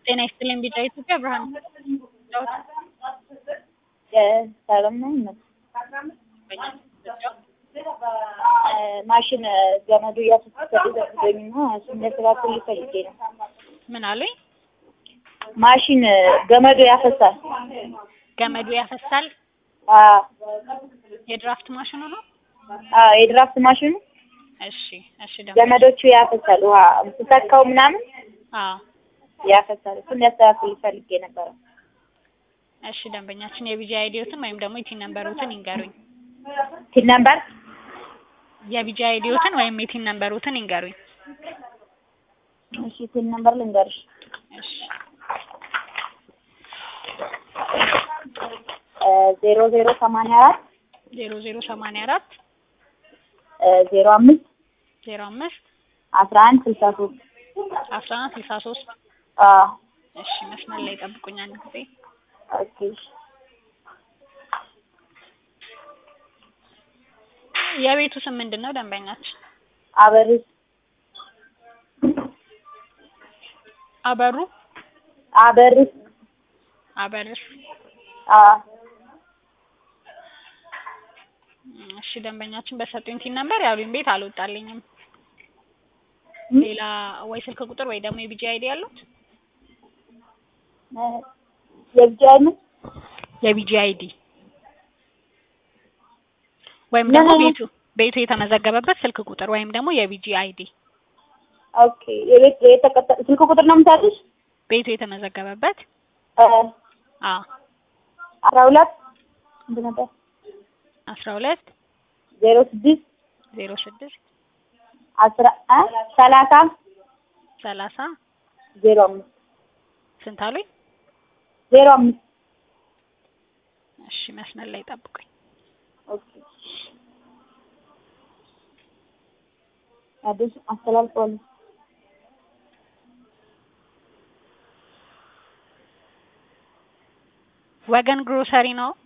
ጤና ይስጥልኝ ቢጫ ኢትዮጵያ ብርሃን ሰላም ነው። ማሽን ገመዱ እያስፈሰደኝ እና እሱን ሊያስተካክል ፈልጌ ነው። ምን አሉኝ? ማሽን ገመዱ ያፈሳል። ገመዱ ያፈሳል። አዎ የድራፍት ማሽኑ ነው። አዎ፣ የድራፍት ማሽኑ እሺ፣ እሺ። ደግሞ ገመዶቹ ያፈሳል። ውሃ ስትሰካው ምናምን አዎ፣ ያፈሳል። እሱን ሊያስተካክል ፈልጌ ነበረ። እሺ። ደንበኛችን የቢጂ አይዲዮትን ወይም ደግሞ የቲን ነምበሮትን ይንገሩኝ። ቲን ነምበር የቢጂ አይዲዮትን ወይም የቲን ነምበሮትን ይንገሩኝ። እሺ፣ ቲን ነምበር ልንገርሽ። እሺ፣ ዜሮ ዜሮ ሰማንያ አራት ዜሮ ዜሮ ሰማንያ አራት ዜሮ አምስት ዜሮ አምስት አስራ አንድ ስልሳ ሶስት አስራ አንድ ስልሳ ሶስት አዎ እሺ። መስመር ላይ ጠብቁኝ አንድ ጊዜ። ኦኬ የቤቱ ስም ምንድን ነው ደንበኛችን? አበሪስ አበሩ አበሪስ አበርስ አዎ እሺ ደንበኛችን በሰጡኝ ቲን ነምበር ያሉኝ ቤት አልወጣልኝም። ሌላ ወይ ስልክ ቁጥር ወይ ደግሞ የቢጂ አይዲ ያሉት የብቻ አይነት የቢጂ አይዲ ወይም ደግሞ ምን? ቤቱ ቤቱ የተመዘገበበት ስልክ ቁጥር ወይም ደግሞ የቢጂ አይዲ ኦኬ የቤት የተቀጠ ስልክ ቁጥር ነው የምታውቂው? ቤቱ የተመዘገበበት እ አ አስራ ሁለት ስንት ነበር? አስራ ሁለት ዜሮ ስድስት ዜሮ ስድስት አስራ እ ሰላሳ ሰላሳ ዜሮ አምስት ስንት አሉኝ? ዜሮ አምስት እሺ መስመር ላይ ጠብቁኝ። ኦኬ አዲስ አስተላልፈዋል። ወገን ግሮሰሪ ነው